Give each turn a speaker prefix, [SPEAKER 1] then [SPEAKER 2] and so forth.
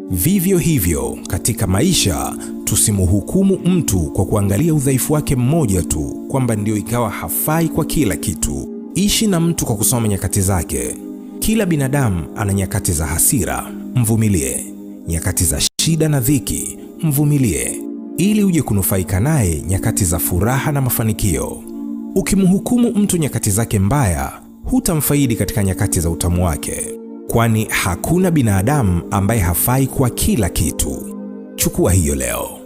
[SPEAKER 1] Vivyo hivyo katika maisha, tusimhukumu mtu kwa kuangalia udhaifu wake mmoja tu, kwamba ndio ikawa hafai kwa kila kitu. Ishi na mtu kwa kusoma nyakati zake. Kila binadamu ana nyakati za hasira, mvumilie. Nyakati za shida na dhiki, mvumilie, ili uje kunufaika naye nyakati za furaha na mafanikio. Ukimhukumu mtu nyakati zake mbaya, hutamfaidi katika nyakati za utamu wake, kwani hakuna binadamu ambaye hafai kwa kila kitu. Chukua hiyo leo.